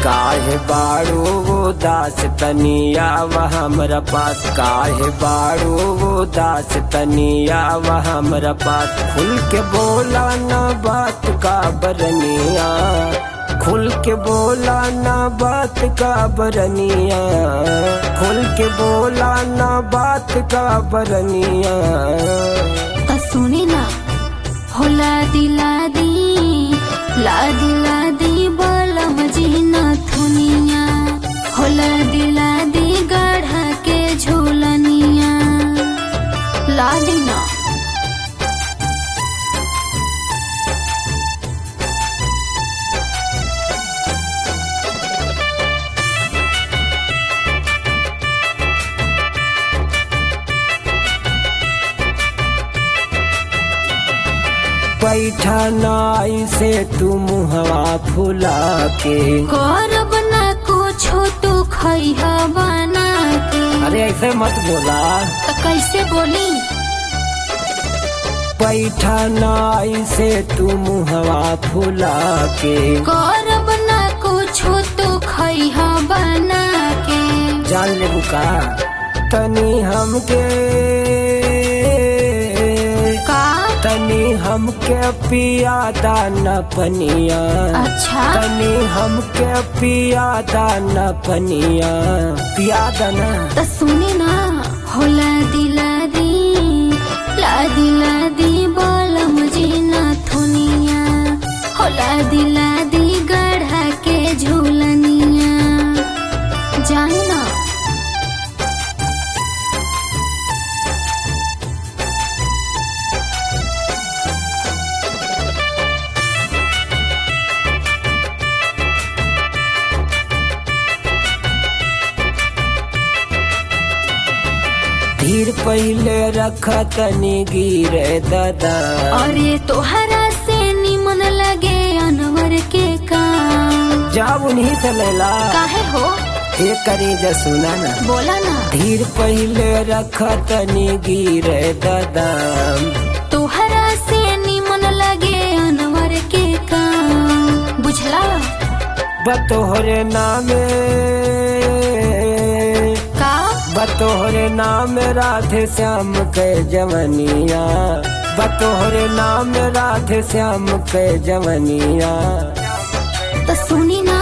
काहे बाड़ू उदास तनिया वह हमरा पास काहे बाड़ू उदास तनिया वह हमरा पास खुल के बोला न बात का बरनिया खुल के बोला न बात का बरनिया खुल के बोला न बात का बरनिया त सुने ना होला दिला दी ला दिला दी बलम जीना थुनिया होला दिला दी गढ़ा के झोलनिया ला दिना बैठा नाई से तू मुहवा फुला के करब ना कुछो तू खैहा बना के अरे ऐसे मत बोला त कैसे बोली बैठा नाई से तू मुहवा फुला के करब ना कुछो तू खैहा बना के जान ले बुका तनी हमके का तनी हमके पियादा न पनिया अच्छा तनी हमके पियादा न पनिया पियादा न त सुने ना होला दिला दी ला दिला दी बोलम जीना थुनिया होला दिला दी गढ़ा के झूलनिया जान ना धीर पहले रख तनी गिरे दादा अरे तोहरा से निमन लगे अनवर के काम जाब उन्हीं से लेला काहे हो ये करी जा सुना ना बोला ना धीर पहले रख तनी गिरे दादा तोहरा से निमन लगे अनवर के काम बुझला बतोहरे नामे का बतोहरे नाम राधे श्याम के जवनिया बतोहरे नाम राधे श्याम के जवनिया तो सुनी ना